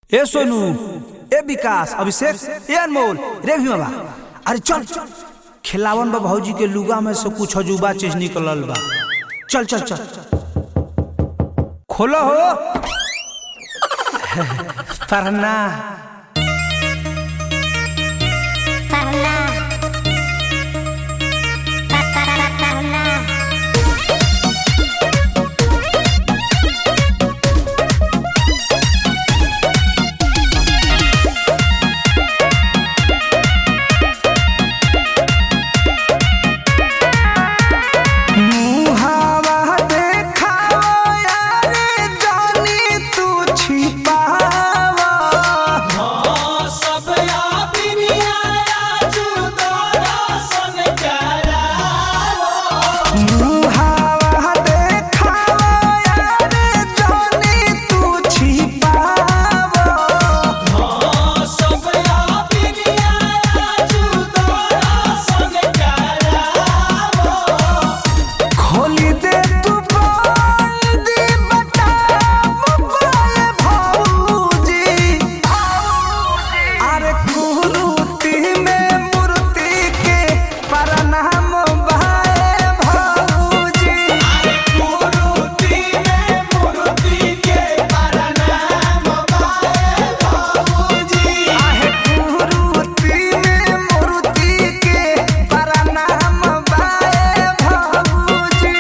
ए सोनू ए विकास अभिषेक ए अनमोल रे भीमा अरे चल खिलावन बा भौजी के लुगा में से कुछ अजूबा चीज निकलल बा चल चल चल खोलो हो पढ़ना Parla. Pa, pa, pa, parla. मुहावा देखावा यारे जानी तू छिपावा मुहावा देखावा यारे जानी तू छिपावा खोली दे तू बोल दी बता मुबाए भौजी अरे कुरूती में मूर्ति के प्रणाम भाए भौजी आहे कुरूती में मूर्ति के प्रणाम भाए भौजी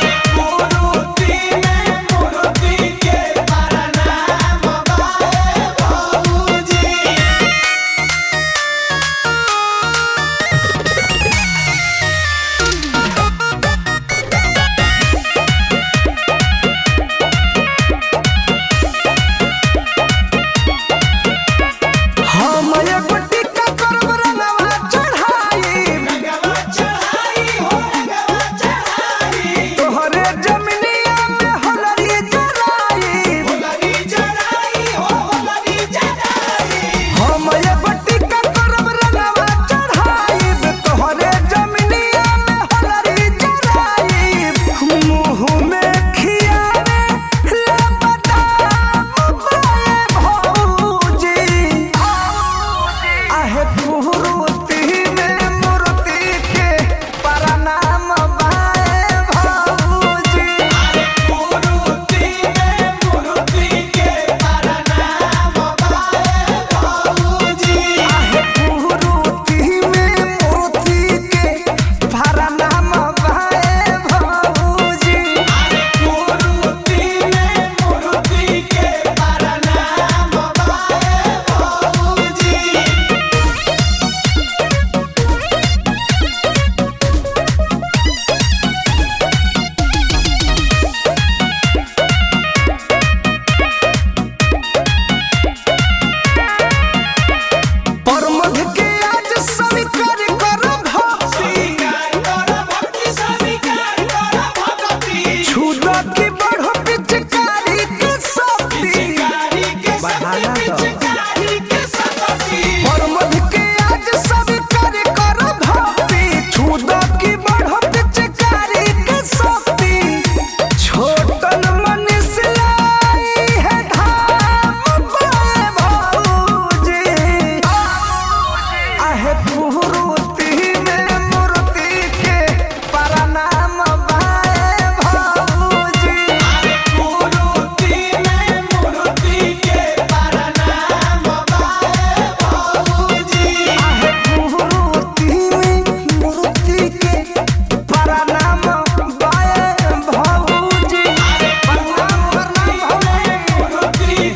हम एगो टिक्का करब रंगवा चढ़ाई तोहरे जमिनिया में होलरी जराई हम एगो टिक्का करब रंगवा चढ़ाई तोहरे जमिनिया में होलरी जराई मुँह में खियावे ले बदाम बाए भौजी आहे कुरूती में मूर्ति के प्रणाम बाए भौजी आहे कुरूती में मूर्ति के प्रणाम बाए भौजी परमध के आज स्वीकार कर भक्ति छुदा की बढ़ो पिचकारी के शक्ति बढ़ाना परमध के आज स्वीकार कर भक्ति छुदा की बढ़ो पिचकारी के शक्ति छोटन मन से लाई है धाम बाए भौजी आहे कुरूती में मूर्ति के प्रणाम बाए भौजी आहे कुरूती में मूर्ति के प्रणाम बाए भौजी प्रणाम प्रणाम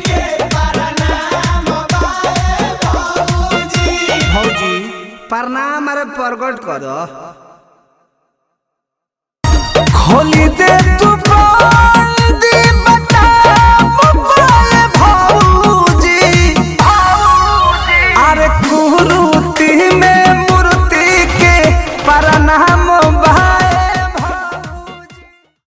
भौजी प्रणाम अरे प्रकट कर खोली दे तू बाल